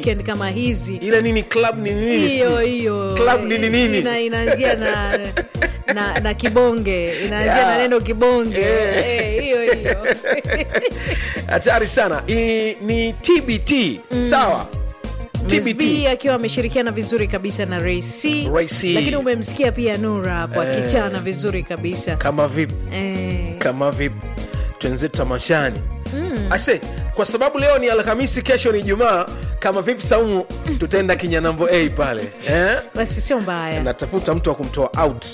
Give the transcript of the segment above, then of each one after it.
weekend kama hizi ile nini club ni nini hiyo hiyo Club nini nini? Ina- inaanzia na na, na kibonge inaanzia Yeah. na neno kibonge Eh. Eh, hiyo hiyo hatari sana I, ni tbt sawa Miss B tbt akiwa ameshirikiana vizuri kabisa na Ray C. Ray C. lakini umemsikia pia Nura hapo akichana vizuri kabisa kama vipi eh, kama vipi twenzetu tamashani mm. ase kwa sababu leo ni alhamisi kesho ni jumaa kama vipi saumu tutaenda kinyanambo a pale eh? basi sio mbaya natafuta mtu wa kumtoa out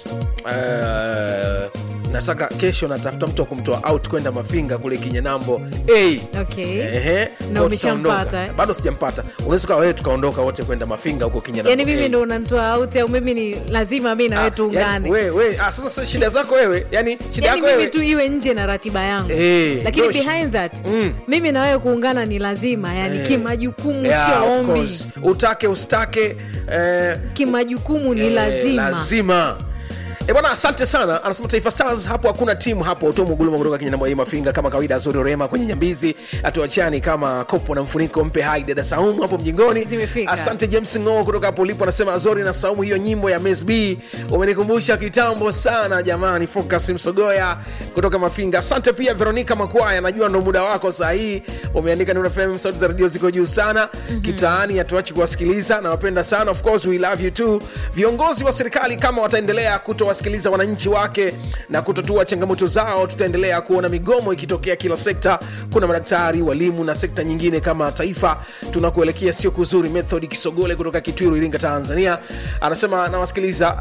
uh, nataka kesho natafuta mtu wa kumtoa out kwenda mafinga kule kinyanambo a okay. Ehe, Na kwa umeshampata, tutaondoka. eh? bado sijampata unaweza kawa wewe tukaondoka wote kwenda mafinga huko kinyanambo yani mimi A. ndo unanitoa out au mimi ni lazima mi nawe Ah, tuungane yani, we, we, ah, sasa sasa shida zako wewe yani shida yani yako mimi wewe tu iwe nje na ratiba yangu Eh, lakini dosh. behind that Mm. mimi na wewe kuungana ni lazima yani Eh. kimajukumu Yeah, sio of ombi course. utake usitake eh, kimajukumu ni eh, lazima lazima E bwana asante sana anasema taifa stars hapo hakuna timu hapo to muguluma kutoka kinyanambo hii mafinga kama kawaida zuri rema kwenye nyambizi atuachani kama kopo na mfuniko mpe hai dada saumu hapo mjingoni Zimefika. asante james ngoo kutoka hapo ulipo anasema azori na saumu hiyo nyimbo ya Miss B umenikumbusha kitambo sana jamani focus msogoya kutoka mafinga asante pia veronica makwaya najua ndo muda wako saa hii umeandika Nuru FM sauti za redio ziko juu sana mm-hmm. kitaani hatuachi kuwasikiliza nawapenda sana of course we love you too viongozi wa serikali kama wataendelea kutowasikiliza wananchi wake na kutotua changamoto zao tutaendelea kuona migomo ikitokea kila sekta kuna madaktari walimu na sekta nyingine kama taifa tunakuelekea sio kuzuri method kisogole kutoka kitwiru iringa tanzania anasema nawasikiliza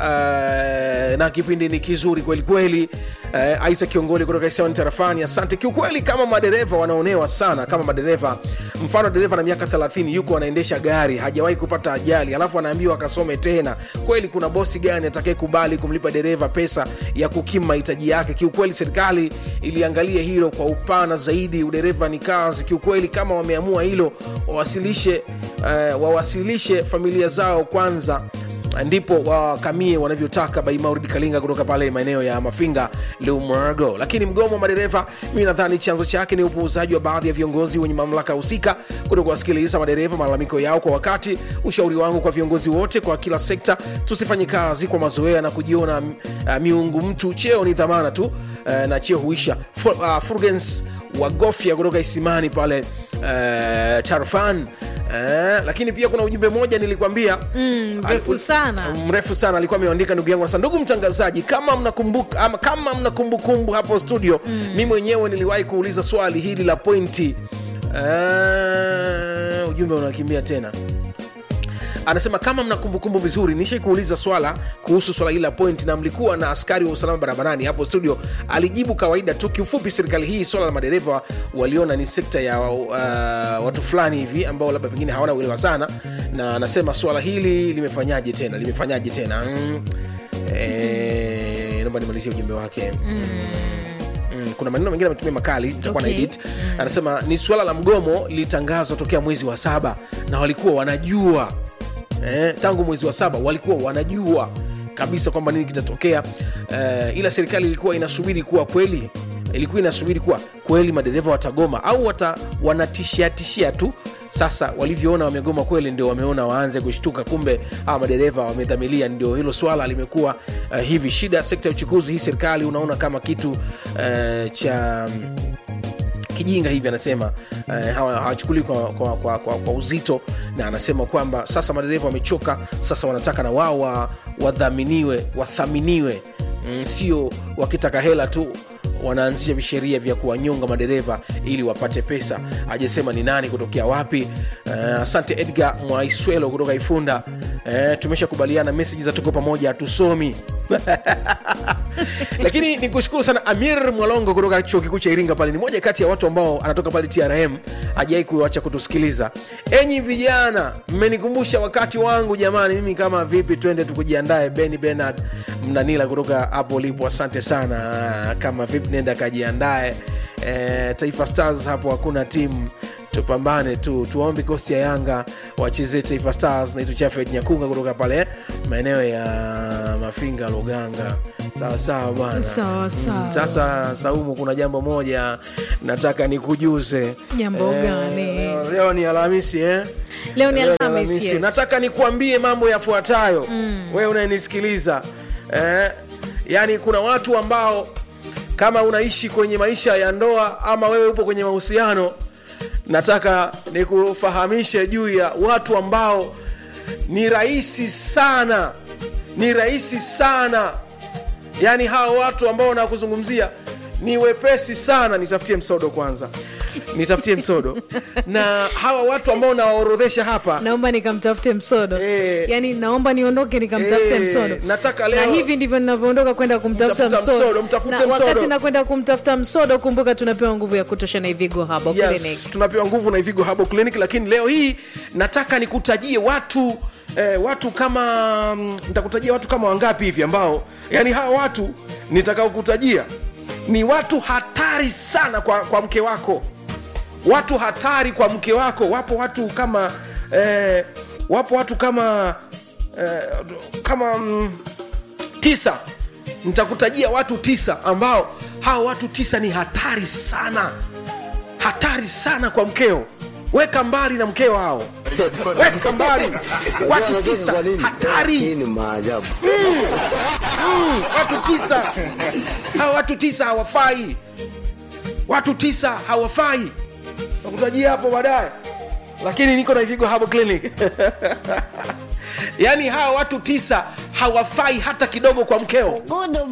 uh, na kipindi ni kizuri kweli kweli uh, isa kiongoli kutoka isiani tarafani asante kiukweli kama madereva wanaonewa sana kama madereva mfano dereva na miaka 30 yuko anaendesha gari hajawahi kupata ajali alafu anaambiwa akasome tena kweli kuna bosi gani atakaye kubali kumlipa dereva pesa ya kukimu mahitaji yake kiukweli serikali iliangalia hilo kwa upana zaidi udereva ni kazi kiukweli kama wameamua hilo wawasilishe uh, wawasilishe familia zao kwanza ndipo wakamie wanavyotaka by Mauridi Kalinga kutoka pale maeneo ya Mafinga Lumwago. Lakini mgomo wa madereva, mimi nadhani chanzo chake ni upuuzaji wa baadhi ya viongozi wenye mamlaka husika kuto kuwasikiliza madereva malalamiko yao kwa wakati. Ushauri wangu kwa viongozi wote kwa kila sekta, tusifanye kazi kwa mazoea na kujiona uh, miungu mtu. Cheo ni dhamana tu uh, na cheo huisha. Fu- uh, Furgens Wagofya kutoka Isimani pale uh, Tarfan Eh, lakini pia kuna ujumbe mmoja nilikwambia Mm, mrefu Aliku- sana. mrefu sana alikuwa ameandika ndugu yangu anasema ndugu mtangazaji kama mnakumbuka ama kama mna kumbukumbu hapo studio mm. mi mwenyewe niliwahi kuuliza swali hili la pointi uh, ujumbe unakimbia tena anasema kama mna kumbukumbu vizuri nishai kuuliza swala kuhusu swala hili la point na mlikuwa na askari wa usalama barabarani hapo studio alijibu kawaida tu kiufupi serikali hii swala la madereva waliona ni sekta ya uh, watu fulani hivi ambao labda pengine hawana uelewa sana na anasema swala hili limefanyaje tena limefanyaje tena mm. e, naomba nimalizie ujumbe wake mm. Mm, kuna maneno mengine ametumia makali nitakuwa Okay. na edit anasema ni suala la mgomo lilitangazwa tokea mwezi wa saba na walikuwa wanajua eh, tangu mwezi wa saba walikuwa wanajua kabisa kwamba nini kitatokea eh, ila serikali ilikuwa inasubiri kuwa kweli ilikuwa inasubiri kuwa kweli madereva watagoma au wata, wanatishiatishia tu sasa walivyoona wamegoma kweli ndio wameona waanze kushtuka kumbe hawa madereva wamedhamilia ndio hilo swala limekuwa uh, hivi shida ya sekta ya uchukuzi hii serikali unaona kama kitu uh, cha kijinga hivi anasema eh, hawa- hawachukuli kwa, kwa, kwa, kwa, kwa uzito na anasema kwamba sasa madereva wamechoka sasa wanataka na wao wa- wadhaminiwe wathaminiwe mm, sio wakitaka hela tu wanaanzisha visheria vya kuwanyonga madereva ili wapate pesa ajasema ni nani kutokea wapi uh, asante edgar mwaiswelo kutoka ifunda uh, tumeshakubaliana meseji za tuko pamoja hatusomi lakini ni kushukuru sana amir mwalongo kutoka chuo kikuu cha iringa pale ni moja kati ya watu ambao anatoka pale trm hajawai kuacha kutusikiliza enyi vijana mmenikumbusha wakati wangu jamani mimi kama vipi twende tukujiandae beni benard mnanila kutoka hapo ulipo asante sana kama vipi nenda kajiandae e, taifa stars hapo hakuna timu tupambane tu tuwaombe kikosi ya yanga wachezee taifa stars na ituchafed nyakunga kutoka pale maeneo ya mafinga luganga sawa sawa bwana Sawa, sawa. Mm, sasa saumu kuna jambo moja nataka nikujuze Jambo gani? leo, leo ni alhamisi eh? Leo ni Leo Alhamisi, yes. nataka nikuambie mambo yafuatayo mm. wewe unayenisikiliza eh? yaani kuna watu ambao kama unaishi kwenye maisha ya ndoa ama wewe upo kwenye mahusiano nataka nikufahamishe juu ya watu ambao ni rahisi sana ni rahisi sana yaani hawa watu ambao nakuzungumzia ni wepesi sana nitafutie msodo kwanza nitafutie msodo na hawa watu ambao nawaorodhesha hapa naomba nikamtafute msodo Eh. yaani naomba niondoke nikamtafute Eh, msodo nataka na leo- hivi ndivyo ninavyoondoka kwenda kumtafuta Mtafuta msodo, msodo, mtafute na wakati msodo. nakwenda kumtafuta msodo kumbuka tunapewa nguvu ya kutosha na ivigo habo clinic yes, tunapewa nguvu na ivigo habo clinic lakini leo hii nataka nikutajie watu eh, watu kama mm, nitakutajia watu kama wangapi hivi ambao yani hawa watu nitakaokutajia ni watu hatari sana kwa, kwa mke wako watu hatari kwa mke wako wapo watu kama eh, wapo watu kama eh, kama mm, tisa nitakutajia watu tisa ambao hawa watu tisa ni hatari sana hatari sana kwa mkeo weka mbali na mkeo hao weka mbali watu tisa Hii hatari ni maajabu. Mm, watu tisa hawa watu tisa hawafai watu tisa hawafai nakutajia hapo baadaye lakini niko na ivigo habo clinic yaani hawa watu tisa hawafai hata kidogo kwa mkeo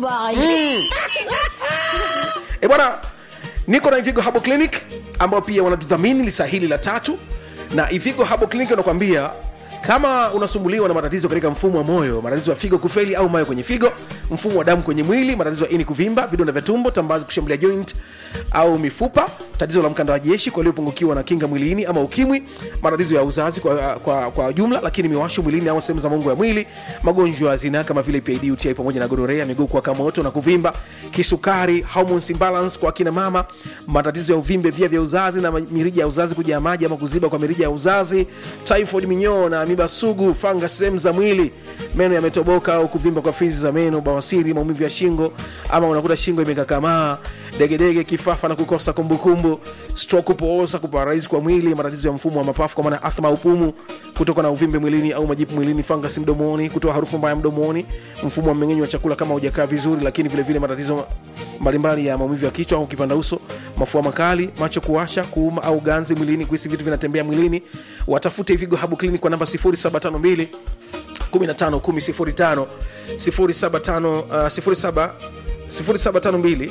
e bwana niko na ivigo habo clinic ambao pia wanatudhamini lisa hili la tatu na ivigo habo clinic wanakwambia kama unasumbuliwa na matatizo katika mfumo wa moyo matatizo ya figo kufeli au mayo kwenye figo mfumo wa damu kwenye mwili matatizo ya ini kuvimba vidonda vya tumbo tambazi kushambulia joint au mifupa tatizo la mkanda wa jeshi kwa waliopungukiwa na kinga mwilini ama ukimwi matatizo ya uzazi kwa, kwa, kwa jumla lakini miwasho mwilini au sehemu za mungu ya mwili magonjwa ya zinaa kama vile pid uti pamoja na gonorea miguu kuwaka moto na kuvimba kisukari hormones imbalance kwa akina mama matatizo ya uvimbe via vya uzazi na mirija ya uzazi kujaa maji ama kuziba kwa mirija ya uzazi typhoid minyoo na amiba sugu fanga sehemu za mwili meno yametoboka au kuvimba kwa fizi za meno bawasiri maumivu ya shingo ama unakuta shingo imekakamaa degedege kifafa na kukosa kumbukumbu stroke kupooza kuparaizi kwa mwili matatizo ya mfumo wa mapafu kwa maana athma upumu kutoka na uvimbe mwilini au majipu mwilini fangasi mdomoni kutoa harufu mbaya mdomoni mfumo wa mmeng'enyo wa chakula kama hujakaa vizuri lakini vile vile matatizo mbalimbali ya maumivu ya kichwa au kipanda uso mafua makali macho kuwasha kuuma au ganzi mwilini kuhisi vitu vinatembea mwilini watafute ivigo habu clinic kwa namba 0752 15 10 05 07 0752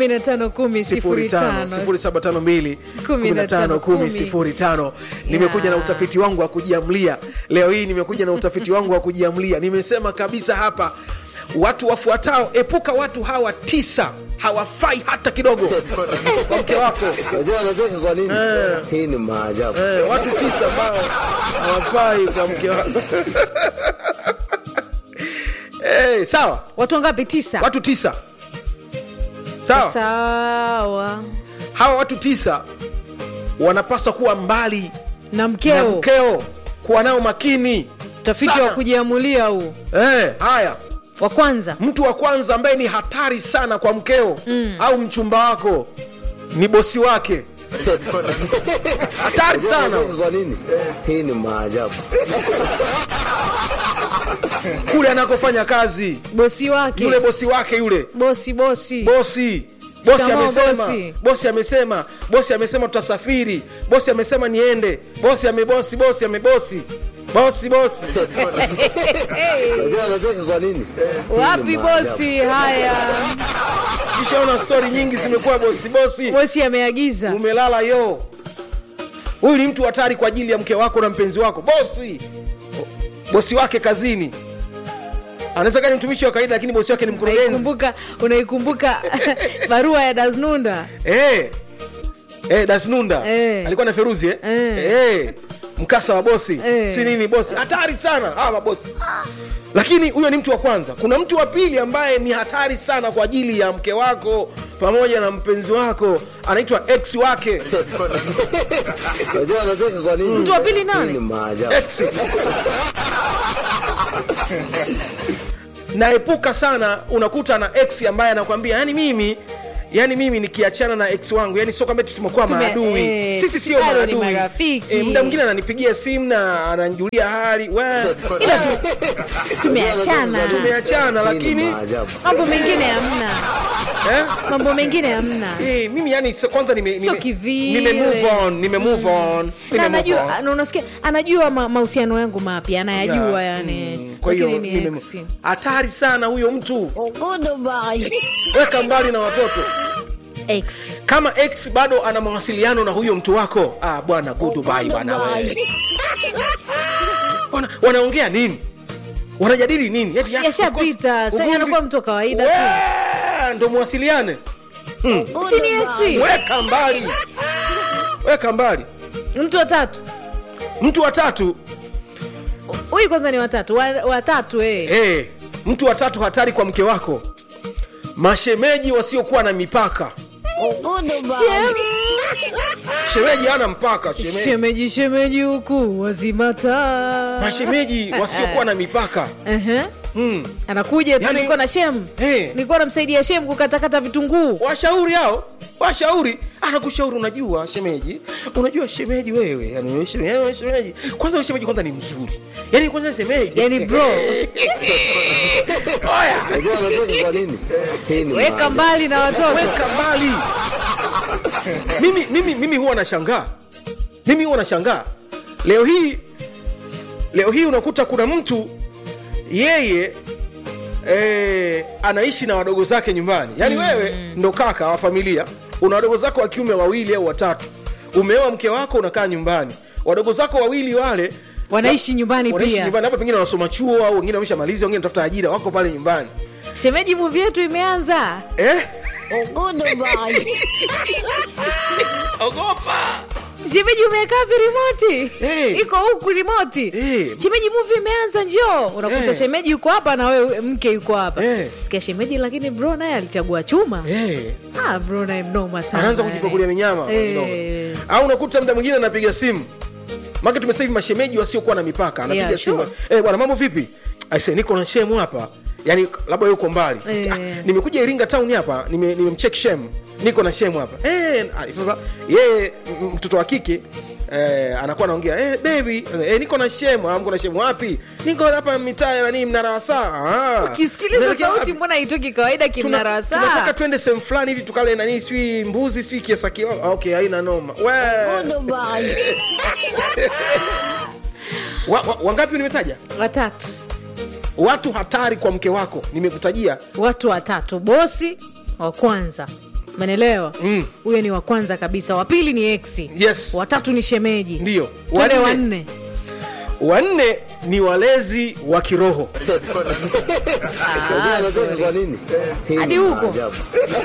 0752 nimekuja na utafiti wangu wa kujiamlia leo hii nimekuja na utafiti wangu wa kujiamlia nimesema kabisa hapa watu wafuatao epuka watu hawa tisa hawafai hata kidogo kwa mke wako Unajua anacheka kwa nini? Hii ni maajabu. eh, watu tisa ambao hawafai kwa mke wako eh, sawa watu wangapi tisa watu tisa sawa sawa hawa watu tisa wanapaswa kuwa mbali na na mkeo mkeo kuwa nao makini tafiti sana. wa kujiamulia huu eh, haya wa kwanza mtu wa kwanza ambaye ni hatari sana kwa mkeo mm. au mchumba wako ni bosi wake hatari Unajua sana anacheka kwa nini? Hii ni maajabu. kule anakofanya kazi bosi wake yule bosi wake yule bosi bosi bosi bosi Shikamoo, amesema bosi. bosi amesema bosi amesema tutasafiri bosi amesema niende bosi amebosi bosi amebosi bosi bosi Unajua anacheka kwa nini? Hii ni wapi maajabu. bosi haya tushaona stori nyingi zimekuwa bosi bosi bosi ameagiza umelala yo huyu ni mtu hatari kwa ajili ya mke wako na mpenzi wako bosi bosi wake kazini anaweza kaa ni mtumishi wa kawaida lakini bosi wake ni mkurugenzi unaikumbuka unaikumbuka barua ya dasnunda Eh. Eh, dasnunda Eh. alikuwa na feruzi eh? Eh. Eh. mkasa wa bosi Eh. si nini bosi hatari sana hawa mabosi lakini huyo ni mtu wa kwanza kuna mtu wa pili ambaye ni hatari sana kwa ajili ya mke wako pamoja na mpenzi wako anaitwa ex wake Unajua anacheka kwa nini? Mtu wa pili nani? Hii ni maajabu. ex naepuka sana unakuta na ex ambaye anakwambia yani mimi yani mimi nikiachana na ex wangu yani sio kwamba eti tumekuwa Tume- maadui eh, sisi sio bado ni maadui marafiki. Eh, muda mwingine ananipigia simu na ananijulia hali we ila tu, tumeachana tumeachana Hii ni lakini maajabu. mambo mengine hamna eh? mambo mengine hamna Eh, mimi yani so- kwanza nime, Sio nime, kivile. nime move on nime move on na nime move anajua on. na unasikia anajua ma- mahusiano yangu mapya anayajua Yeah. yani Mm, kwa hiyo lakini ni nime- ex. hatari sana huyo mtu weka mbali na watoto Ex. kama ex bado ana mawasiliano na huyo mtu wako ah, bwana goodbye bwana wewe. Wana, wanaongea nini wanajadili nini Eti, ya, yashapita of course, sasa ugomvi- anakuwa mtu wa kawaida tu Wee, ndo mwasiliane si ni ex weka mbali weka mbali mtu wa tatu mtu wa tatu huyu kwanza ni watatu wa, watatu eh. hey, mtu wa tatu hatari kwa mke wako mashemeji wasiokuwa na mipaka Shem- shemeji hana mpaka shemeji. shemeji shemeji huku wazimata mashemeji wasiokuwa na mipaka uh-huh. mm. anakuja tu Yani- nilikuwa na shem Eh. nilikuwa namsaidia shem kukatakata vitunguu washauri hao washauri anakushauri unajua shemeji unajua shemeji wewe yani wewe shemeji, yani wewe shemeji kwanza wewe shemeji kwanza ni mzuri yani kwanza shemeji yani bro oya Unajua anacheka kwa nini? Hii ni weka maajabu. mbali na watoto weka mbali mimi, mimi, mimi huwa nashangaa mimi huwa nashangaa leo hii leo hii unakuta kuna mtu yeye eh, anaishi na wadogo zake nyumbani yaani mm. wewe ndo kaka wa familia una wadogo zako wa kiume wawili au watatu umeoa mke wako unakaa nyumbani wadogo zako wawili wale wanaishi nyumbani wanaishi pia nyumbani hapa pengine wanasoma chuo au wengine wameshamaliza wengine wanatafuta ajira wako pale nyumbani shemeji muvi yetu imeanza eh? ogopa shemeji umekaa wapi rimoti Eh. iko huku rimoti Eh. shemeji muvi imeanza njoo unakuta Eh. shemeji yuko hapa na wewe mke yuko hapa Eh. sikia shemeji lakini bro naye alichagua chuma eh. ah, bro naye mnoma sana anaanza yani. kujipakulia minyama Eh. kidogo. au unakuta mda mwingine anapiga simu maka tumesasa hivi mashemeji wasiokuwa na mipaka anapiga Yeah, simu sure. eh, bwana mambo vipi aise niko na shemu hapa yani labda yuko mbali Eh. ah, nimekuja iringa town hapa nime- nimemcheck shem niko na shemu hapa eh, ah, sasa yeye m- mtoto wa kike Eh, anakuwa anaongea eh, baby eh, niko na shemu ah, mko na shemu wapi niko hapa mitaa ya nani mnara wa saa ah. ukisikiliza Naelekea sauti wapi? mbona haitoki kawaida Tuna- kimnara wa tunataka saa twende sehemu fulani hivi tukale nani sijui mbuzi sijui kiasa kilo Ah, okay haina noma We. wa, wa, wangapi nimetaja watatu watu hatari kwa mke wako nimekutajia watu watatu bosi wa kwanza menelewa Mm. huyo ni wa kwanza kabisa wa pili ni eksi Yes. watatu ni shemeji Ndiyo. twende Wanne. wanne wanne ni walezi wa kiroho Unajua anacheka kwa nini? Hii Hadi ni huko. maajabu.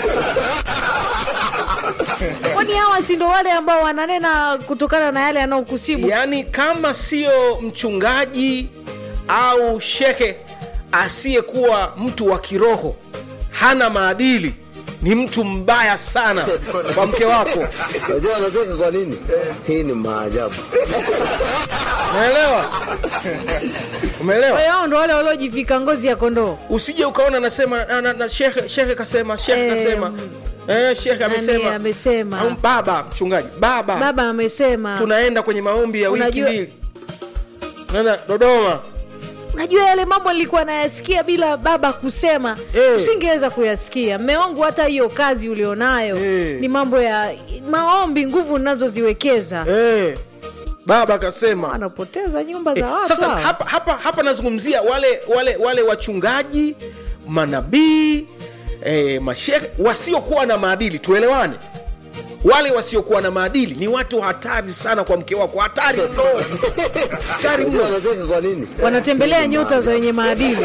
kwani hawa si ndo wale ambao wananena kutokana na yale yanayokusibu yaani kama sio mchungaji au shehe asiyekuwa mtu wa kiroho hana maadili ni mtu mbaya sana kwa mke wako Unajua anacheka kwa nini? Hii ni maajabu. umeelewa umeelewa kwa hiyo hao ndo wale waliojivika ngozi ya kondoo usije ukaona nasema na, na, na shehe shehe kasema shehe Eh, kasema eh, shehe amesema amesema. au baba mchungaji baba, baba amesema tunaenda kwenye maombi ya wiki Unajua- mbili nana dodoma unajua yale mambo nilikuwa nayasikia bila baba kusema Eh. usingeweza kuyasikia mme wangu hata hiyo kazi ulionayo Eh. ni mambo ya maombi nguvu nazoziwekeza eh, baba akasema wanapoteza nyumba za Eh, watu sasa hawa. hapa, hapa, hapa nazungumzia wale wale wale wachungaji manabii eh, mashehe wasiokuwa na maadili tuelewane wale wasiokuwa na maadili ni watu hatari sana kwa mke wako hatari mno hatari Unajua mno anacheka kwa nini? wanatembelea nyota za wenye maadili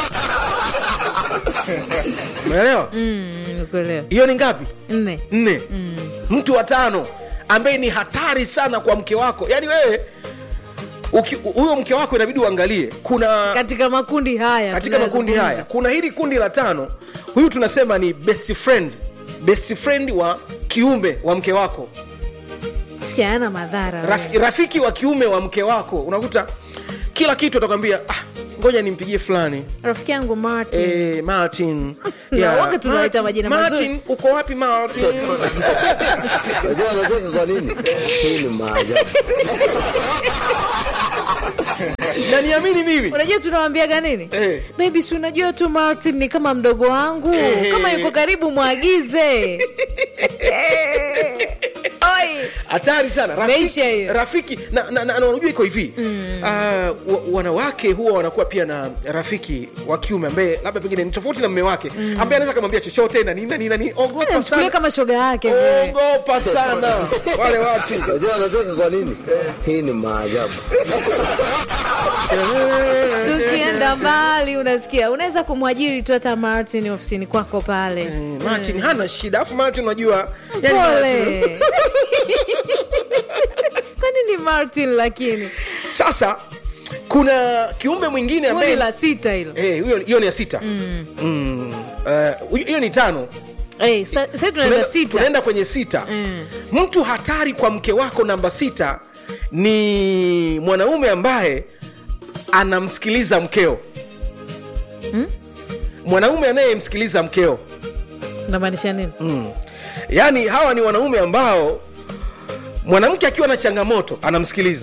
umeelewa Mm, nikuelewa. hiyo ni ngapi nne nne mtu wa tano ambaye ni hatari sana kwa mke wako yaani wewe Uki- huyo mke wako inabidi uangalie kuna katika makundi haya katika makundi haya tunayozungumza. kuna hili kundi la tano huyu tunasema ni best friend best friend wa kiume wa mke wako Sikia, hayana madhara Raf, wewe. rafiki wa kiume wa mke wako unakuta kila kitu atakwambia ah, ngoja nimpigie fulani rafiki yangu Martin Eh, martin Na waga tunawaita Martin, majina mazuri. martin uko wapi martin Unajua anacheka kwa nini? Hii ni maajabu. na niamini mimi unajua tunawambiaga nini Eh. baby si unajua tu martin ni kama mdogo wangu Eh. kama yuko karibu mwagize Eh. Oi. hatari sana Maisha rafiki, hiyo. rafiki na, na, na, na unajua iko hivi mm. uh, wa, wanawake huwa wanakuwa pia na rafiki wa kiume ambaye labda pengine ni tofauti na mme wake mm. ambaye anaweza kamwambia chochote na nini na nini na nini ogopa Mchukulie sana kama shoga yake vile. ogopa sana wale watu Unajua anacheka kwa nini? Hii ni maajabu. tukienda mbali unasikia unaweza kumwajiri tu hata martin ofisini kwako pale Eh, martin hana shida alafu martin unajua yani Martin- pole kwani ni martin lakini sasa kuna kiumbe mwingine kundi ambaye la sita hilo Eh, hiyo hiyo ni ya sita Mm. Eh, hiyo hiyo ni tano Eh, sa- sasa tunaenda tunaenda, sita tunaenda kwenye sita Mm. mtu hatari kwa mke wako namba sita ni mwanaume ambaye anamsikiliza mkeo mwanaume anayemsikiliza mkeo namaanisha nini mm. yaani hawa ni wanaume ambao mwanamke akiwa na changamoto anamsikiliza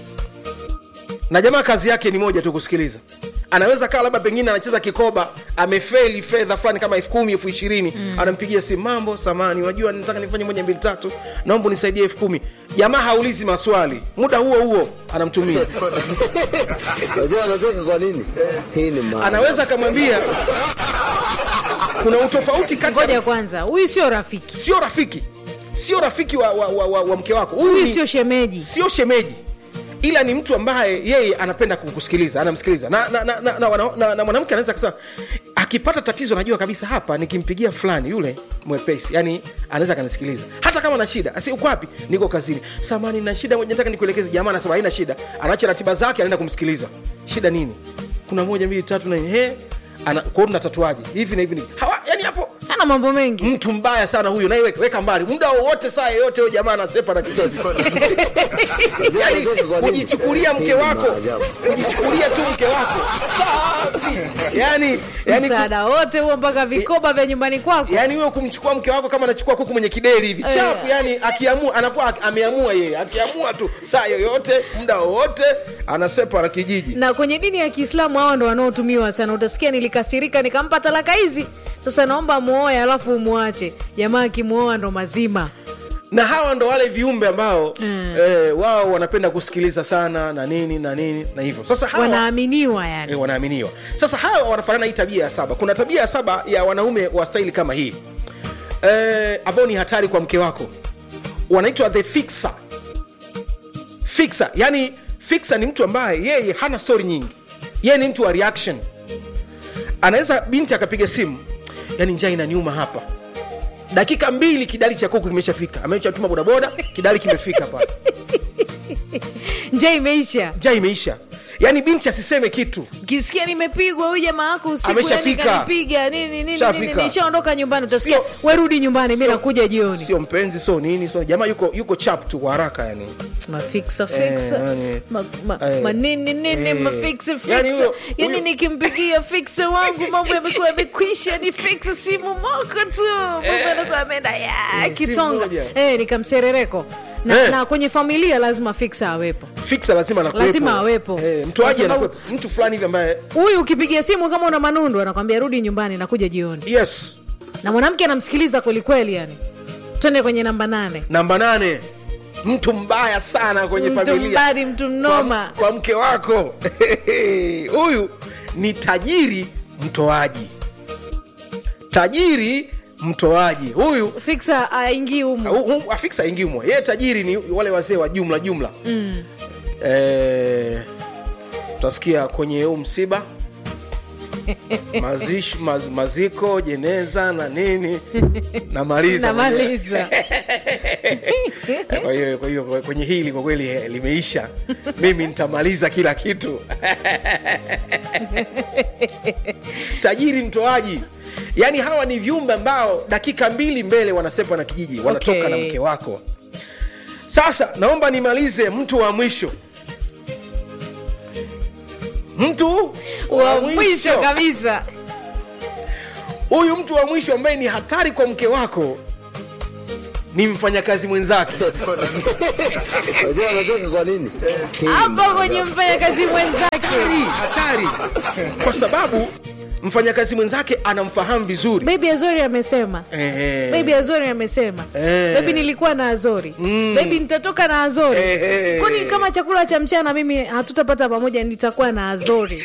na jamaa kazi yake ni moja tu kusikiliza anaweza kaa labda pengine anacheza kikoba amefeli fedha fulani kama elfu kumi elfu ishirini mm. anampigia simu mambo samani unajua nataka nifanye moja mbili tatu naomba unisaidie elfu kumi jamaa haulizi maswali muda huo huo anamtumia Unajua anacheka kwa nini? Hii ni maajabu. anaweza akamwambia kuna utofauti kati ya ngoja kwanza huyu sio rafiki sio rafiki sio rafiki wa, wa, wa, wa, wa mke wako Huyu huyu ni- sio shemeji sio shemeji ila ni mtu ambaye yeye anapenda kukusikiliza anamsikiliza na, na, na, na, na, na, na, na mwanamke anaweza kusema akipata tatizo najua kabisa hapa nikimpigia fulani yule mwepesi yani anaweza akanisikiliza hata kama na shida asi uko wapi niko kazini samani na shida moja nataka nikuelekeze jamaa anasema haina shida anaacha ratiba zake anaenda kumsikiliza shida nini kuna moja mbili tatu na he ana kwa hiyo tunatatuaje hivi na hivi na hivi. hawa yani hapo ana mambo mengi mtu mbaya sana huyo naye weka, weka mbali muda wowote saa yoyote huyo jamaa anasepa na kichwa Unajua yani anacheka kwa nini? kujichukulia Hii mke ni wako maajabu. kujichukulia tu mke wako safi yani yani, msaada wote huo mpaka vikoba vya nyumbani kwako yani huyo kumchukua mke wako kama anachukua kuku mwenye kideri hivi Eh. chapu yani akiamua anakuwa ak- ameamua yeye akiamua tu saa yoyote muda wowote anasepa na kijiji na kwenye dini ya kiislamu hao ndo wanaotumiwa sana utasikia nilikasirika nikampa talaka hizi sasa naomba muoe alafu umwache jamaa akimwoa ndo mazima na hawa ndo wale viumbe ambao Mm. eh, wao wanapenda kusikiliza sana na nini na nini na hivyo sasa hawa, wanaaminiwa yani eh, wanaaminiwa sasa hawa wanafanana hii tabia ya saba kuna tabia ya saba ya wanaume wa staili kama hii eh, ambao ni hatari kwa mke wako wanaitwa the fixer fixer yani fixer ni mtu ambaye yeye hana story nyingi yeye ni mtu wa reaction anaweza binti akapiga simu yani njaa inaniuma hapa dakika mbili kidali cha kuku kimeshafika ameshatuma bodaboda kidali kimefika pale nje imeisha njaa imeisha yaani binti asiseme kitu kisikia nimepigwa huyu jamaa wako usiku Ameshafika. yani kanipiga nini nini nini Shafika. nishaondoka nyumbani utasikia Sio- werudi nyumbani mi sio- nakuja jioni sio mpenzi sio nini sio jamaa yuko yuko chap tu kwa haraka yani mafiksa fiksa yani, ma, ma, eh, manini nini eh, mafiksa fiksa yani huyo- yani huyo- nikimpigia fiksa wangu mambo yamekuwa yamekwisha ni fiksa simu moko tu mambo yanakuwa yameenda ya Eh, simu kitonga moja. eh, nikamserereko na, Eh. na kwenye familia lazima fiksa awepo fiksa lazima anakuwepo. Lazima awepo. eh, mtoaji Kwa sababu- anakuwepo mtu fulani hivi ambaye huyu ukipigia simu kama una manundu anakwambia rudi nyumbani nakuja jioni yes na mwanamke anamsikiliza kwelikweli yani twende kwenye namba nane namba nane mtu mbaya sana kwenye mtu familia mbadi mtu mnoma kwa, kwa mke wako huyu ni tajiri mtoaji tajiri mtoaji huyu fiksa aingii humu hu- hu- afisa ingimwa yeye tajiri ni wale wazee wa jumla jumla mm. Eh, utasikia kwenye huu msiba Mazish, maz, maziko jeneza na nini namaliza namaliza kwa hiyo kwa hiyo kwenye hili kwa kweli eh, limeisha mimi nitamaliza kila kitu tajiri mtoaji yaani hawa ni viumbe ambao dakika mbili mbele wanasepa na kijiji wanatoka Okay. na mke wako sasa naomba nimalize mtu wa mwisho mtu wa mwisho kabisa huyu mtu wa mwisho ambaye ni hatari kwa mke wako ni mfanyakazi mwenzake Unajua anacheka kwa nini? Hii ni hapo kwenye maajabu. mfanyakazi mwenzake hatari hatari kwa sababu mfanyakazi mwenzake anamfahamu vizuri bebi azori amesema Ehe. bebi azori amesema Eh. bebi nilikuwa na azori Mm. bebi nitatoka na azori Eh. kwani kama chakula cha mchana mimi hatutapata pamoja nitakuwa na azori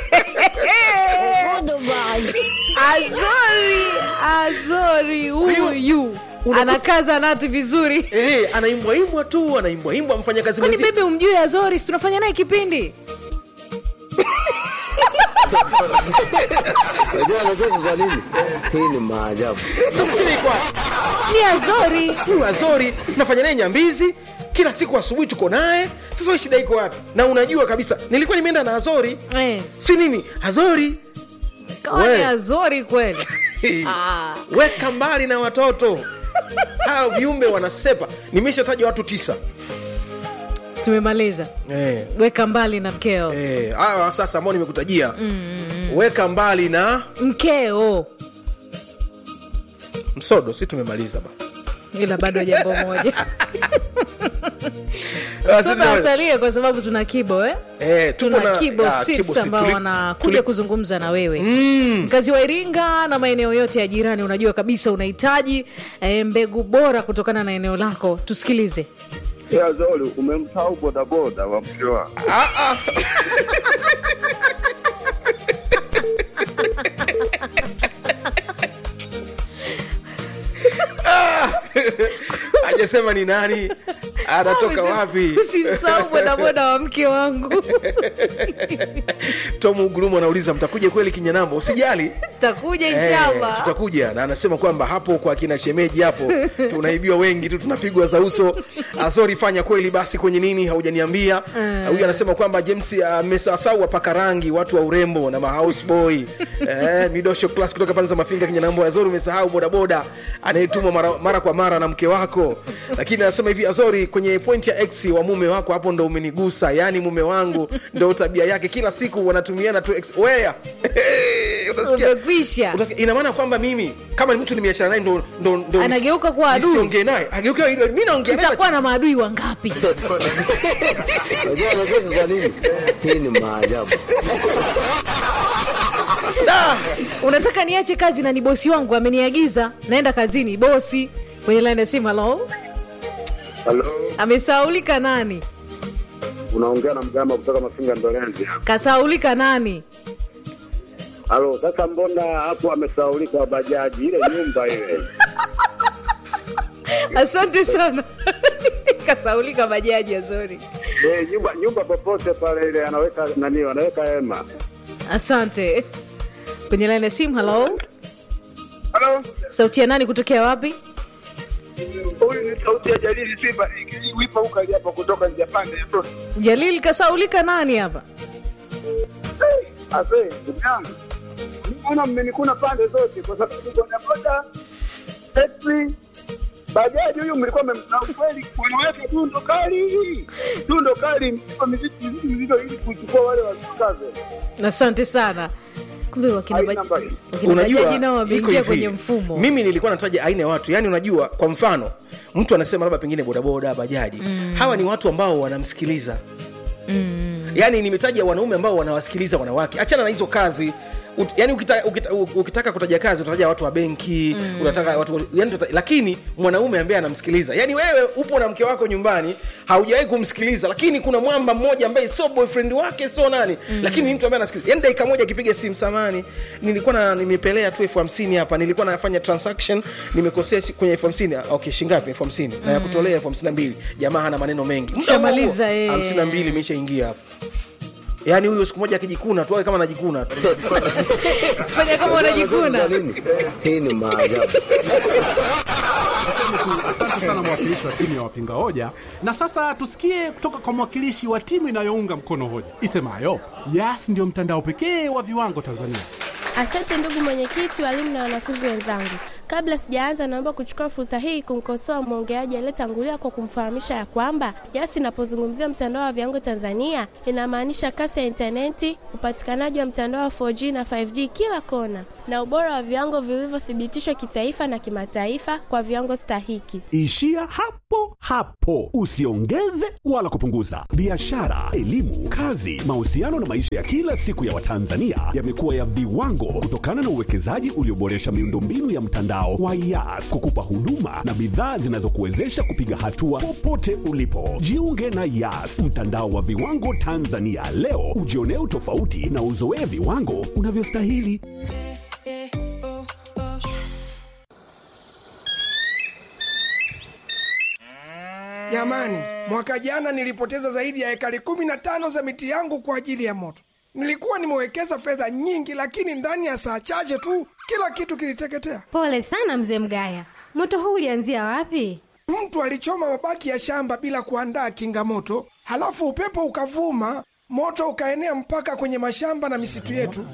azori azori huyu unakuta- anakaza nati vizuri Eh, anaimbwaimbwa tu anaimbwaimbwa mfanyakazi kwani mwenzi bebi umjui azori si tunafanya naye kipindi Unajua anacheka kwa nini? Hii ni maajabu. sasa shida iko wapi? ni azori huyu azori nafanya naye nyambizi kila siku asubuhi tuko naye sasa we shida iko wapi na unajua kabisa nilikuwa nimeenda na azori eh, si nini azori kawa ni We. azori kweli Ah. weka mbali na watoto hawa viumbe wanasepa nimeshataja watu tisa tumemaliza eh, weka mbali na mkeo eh, hawa sasa ambao nimekutajia weka mbali na mkeo msodo si tumemaliza ba ila bado jambo moja Ah, si sote tumemaliza. asalie kwa sababu tuna kibo eh? Eh, tuko tuna na- kibo ah, six Kibo six. ambao Tuli- wanakuja tuli- kuzungumza na wewe Mm. mkazi wa iringa na maeneo yote ya jirani unajua kabisa unahitaji eh, mbegu bora kutokana na eneo lako tusikilize Ya Zoli, umemsahau bodaboda wa mke wako. hajasema ni nani anatoka wapi usimsahau bodaboda wa mke wangu tom ugurumu anauliza mtakuja kweli kinyanambo usijali takuja Eh, inshallah tutakuja na anasema kwamba hapo kwa kina shemeji hapo tunaibiwa wengi tu tunapigwa za uso azori fanya kweli basi kwenye nini haujaniambia Eh. huyu anasema kwamba james amesasau wapaka rangi watu wa urembo na mahouseboy eh, midosho class kutoka pande za mafinga kinyanambo azori umesahau bodaboda anayetumwa mara, mara kwa mara na mke wako lakini anasema hivi azori kwenye point ya x wa mume wako hapo ndo umenigusa yaani mume wangu ndo tabia yake kila siku wanatumiana tu ex- wea Unasikia? umekwisha Utasikia, ina maana kwamba mimi kama ni mtu nimeachana naye ndo, ndo, ndo Anageuka kuwa adui. nisiongee naye ageuka mi naongea naye utakuwa na maadui wangapi Unajua anacheka kwa nini? Hii ni maajabu. Da! unataka niache kazi na ni bosi wangu ameniagiza naenda kazini bosi kwenye line ya simu halo Halo, amesaulika nani unaongea na mgamba kutoka Mafinga Ndolenzi hapa. kasaulika nani Halo, sasa mbona hapo amesaulika bajaji ile nyumba ile? asante sana kasaulika bajaji azori Eh, nyumba nyumba popote pale ile anaweka nani, anaweka hema. asante kwenye line ya simu halo Halo, sauti ya nani kutokea wapi huyu ni sauti ya Jalili Simba wipa huko hapa kutoka Japani. jalil kasaulika nani hapa Ase, ndugu yangu. Mbona mmenikuna pande zote kwa sababu bodaboda, taxi, bajaji huyu mlikuwa mmemna kweli wanaweka dundo kali. Dundo kali msipa mizito mizito ili kuchukua wale wasikaze. asante sana kumbe wakina Haina baj- mbali. wakina bajaji nao iko wameingia hivi. kwenye mfumo mimi nilikuwa nataja aina ya watu yani unajua kwa mfano mtu anasema labda pengine bodaboda bajaji mm. hawa ni watu ambao wanamsikiliza mm. yani nimetaja wanaume ambao wanawasikiliza wanawake achana na hizo kazi Ut, yani ukita, ukita, ukitaka kutaja kazi utataja watu wa benki mm. unataka watu yani tuta, lakini mwanaume ambaye anamsikiliza yani wewe upo na mke wako nyumbani haujawahi kumsikiliza lakini kuna mwamba mmoja ambaye sio boyfriend wake sio nani mm. lakini ni mtu ambaye anasikiliza yani dakika moja akipiga simu samani nilikuwa na nimepelea tu elfu hamsini hapa nilikuwa nafanya transaction nimekosea shi- kwenye elfu hamsini okay shingapi elfu hamsini na ya kutolea elfu hamsini na mbili jamaa hana maneno mengi Muda huo huo, Shamaliza, eh. hamsini na mbili imeshaingia hapo yaani huyu siku moja akijikuna tu awe kama anajikuna tu fanya kama unajikuna Kwa nini? Hii ni maajabu. Niseme tu asante sana mwakilishi wa timu ya wapinga hoja, na sasa tusikie kutoka kwa mwakilishi wa timu inayounga mkono hoja isemayo Yas ndio mtandao pekee wa viwango Tanzania. Asante ndugu mwenyekiti, walimu na wanafunzi wenzangu. Kabla sijaanza, naomba kuchukua fursa hii kumkosoa mwongeaji aliyetangulia kwa kumfahamisha ya kwamba Yas inapozungumzia mtandao wa viwango Tanzania inamaanisha kasi ya intaneti, upatikanaji wa mtandao wa 4G na 5G kila kona, na ubora wa viwango vilivyothibitishwa kitaifa na kimataifa kwa viwango stahiki. Ishia hapo hapo, usiongeze wala kupunguza. Biashara, elimu, kazi, mahusiano na maisha ya kila siku ya Watanzania yamekuwa ya viwango kutokana na uwekezaji ulioboresha miundombinu ya mtandao wa Yas kukupa huduma na bidhaa zinazokuwezesha kupiga hatua popote ulipo. Jiunge na Yas, mtandao wa viwango Tanzania leo, ujionee utofauti na uzoee viwango unavyostahili. Jamani, mwaka jana nilipoteza zaidi ya ekari kumi na tano za miti yangu kwa ajili ya moto. Nilikuwa nimewekeza fedha nyingi, lakini ndani ya saa chache tu kila kitu kiliteketea. Pole sana mzee Mgaya, moto huu ulianzia wapi? Mtu alichoma mabaki ya shamba bila kuandaa kinga moto, halafu upepo ukavuma, moto ukaenea mpaka kwenye mashamba na misitu yetu.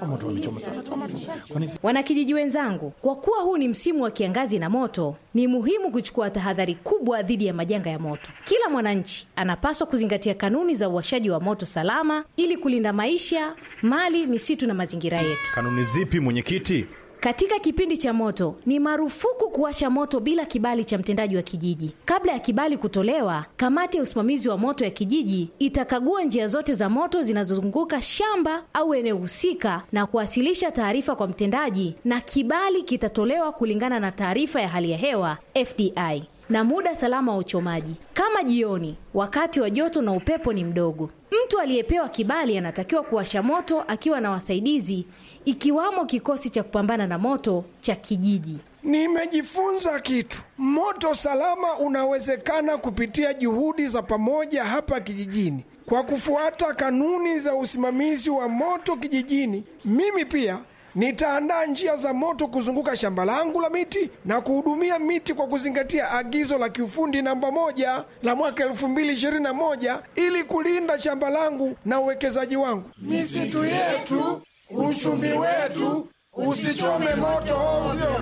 Wanakijiji wenzangu, kwa kuwa huu ni msimu wa kiangazi na moto, ni muhimu kuchukua tahadhari kubwa dhidi ya majanga ya moto. Kila mwananchi anapaswa kuzingatia kanuni za uwashaji wa moto salama ili kulinda maisha, mali, misitu na mazingira yetu. Kanuni zipi mwenyekiti? Katika kipindi cha moto ni marufuku kuwasha moto bila kibali cha mtendaji wa kijiji. Kabla ya kibali kutolewa, kamati ya usimamizi wa moto ya kijiji itakagua njia zote za moto zinazozunguka shamba au eneo husika na kuwasilisha taarifa kwa mtendaji, na kibali kitatolewa kulingana na taarifa ya hali ya hewa FDI na muda salama wa uchomaji, kama jioni, wakati wa joto na upepo ni mdogo. Mtu aliyepewa kibali anatakiwa kuwasha moto akiwa na wasaidizi, ikiwamo kikosi cha kupambana na moto cha kijiji. Nimejifunza kitu. Moto salama unawezekana kupitia juhudi za pamoja hapa kijijini. Kwa kufuata kanuni za usimamizi wa moto kijijini, mimi pia nitaandaa njia za moto kuzunguka shamba langu la miti na kuhudumia miti kwa kuzingatia agizo la kiufundi namba moja la mwaka elfu mbili ishirini na moja ili kulinda shamba langu na uwekezaji wangu. Misitu yetu, uchumi wetu, usichome moto ovyo.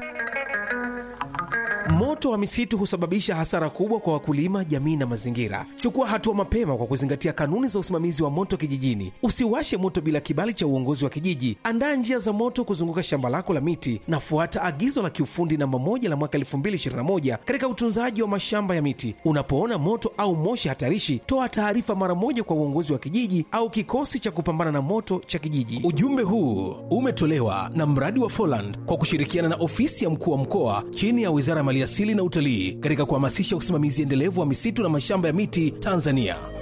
Moto wa misitu husababisha hasara kubwa kwa wakulima, jamii na mazingira. Chukua hatua mapema kwa kuzingatia kanuni za usimamizi wa moto kijijini. Usiwashe moto bila kibali cha uongozi wa kijiji. Andaa njia za moto kuzunguka shamba lako la miti na fuata agizo la kiufundi namba moja la mwaka 2021 katika utunzaji wa mashamba ya miti. Unapoona moto au moshi hatarishi, toa taarifa mara moja kwa uongozi wa kijiji au kikosi cha kupambana na moto cha kijiji. Ujumbe huu umetolewa na mradi wa Foland kwa kushirikiana na ofisi ya mkuu wa mkoa chini ya Wizara ya Maliasili na Utalii katika kuhamasisha usimamizi endelevu wa misitu na mashamba ya miti Tanzania.